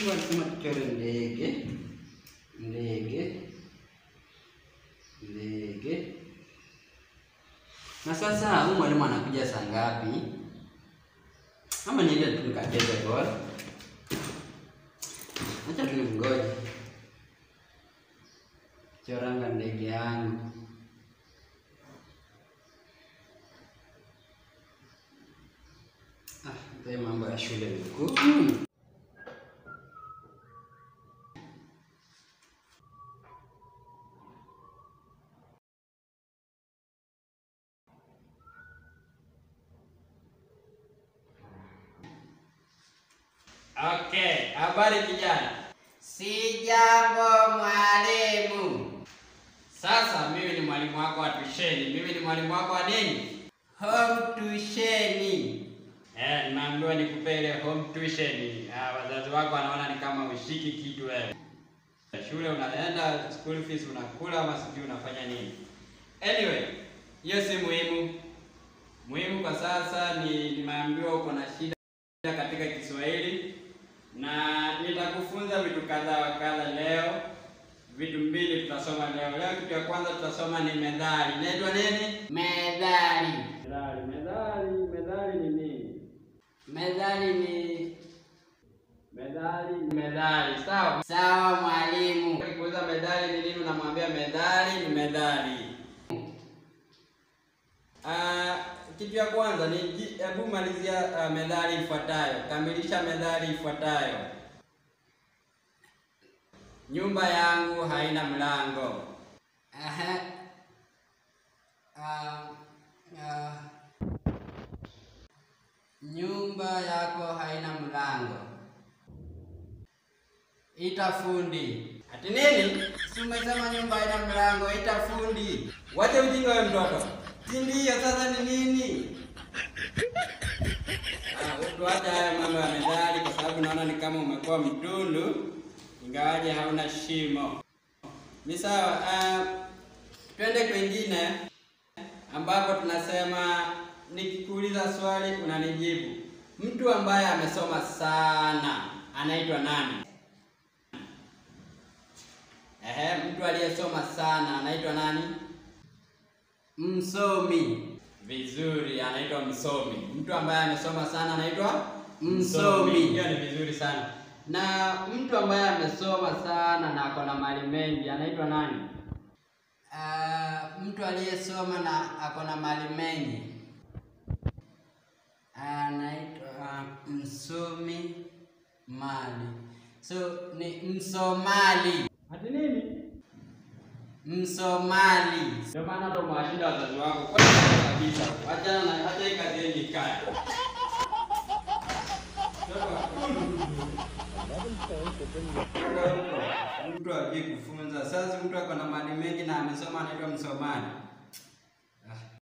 Mungu alisema tuchore ndege, ndege, ndege. Na sasa huyu mwalimu anakuja saa ngapi? Ama niende tu nikacheze bora. Acha tu nimngoje. Choranga ndege yangu. Ah, haya mambo ya shule ni ngumu. Okay, habari kijana. Si jambo mwalimu. Sasa mimi ni mwalimu wako wa tusheni. Mimi ni mwalimu wako wa nini? Home tusheni. Eh, nimeambiwa nikupe ile home tuition. Ah, wazazi wako wanaona ni kama ushiki kitu wewe. Shule unaenda, school fees unakula ama sijui unafanya nini. Anyway, hiyo si muhimu. Muhimu kwa sasa ni nimeambiwa uko na shida katika Kiswahili na nitakufunza vitu kadha wa kadha leo. Vitu mbili tutasoma leo. Leo kitu ya kwanza tutasoma ni methali. Inaitwa nini? Medali. Methali. Methali, methali ni nini? Medali ni Methali ni methali, sawa? sawa mwalimu. Ukikuuliza methali ni nini, unamwambia methali ni methali. Ah, kitu ya kwanza ni ji- hebu malizia ah, methali ifuatayo. Kamilisha methali ifuatayo. Nyumba yangu haina mlango. Aha. Ah, ah. Nyumba yako haina mlango. Ita fundi. Ati nini? Si umesema nyumba haina mlango, ita fundi. Wache ujinga wewe mtoto. Si ndio sasa ni nini? Ah, tuache haya mambo ya methali kwa sababu naona ni kama umekuwa mtundu ingawaje hauna shimo. Ni sawa. ah, twende kwingine ambapo tunasema nikikuuliza swali unanijibu. Mtu ambaye amesoma sana anaitwa nani? Ehe, mtu aliyesoma sana anaitwa nani? Msomi. Vizuri, anaitwa msomi. Mtu ambaye amesoma sana anaitwa Msomi. Hiyo ni vizuri sana. Na mtu ambaye amesoma sana na ako na mali mengi anaitwa nani? Ah, mtu aliyesoma na ako na mali mengi anaitwa msomi mali. So ni msomali. Ati nini? Msomali. Ndio maana hata umewashinda wazazi wako kwa kabisa. Wachana na hata hii kazi yenye kaya. Mtu ajui kufunza. Sasa mtu ako na mali mengi na amesoma anaitwa msomaji.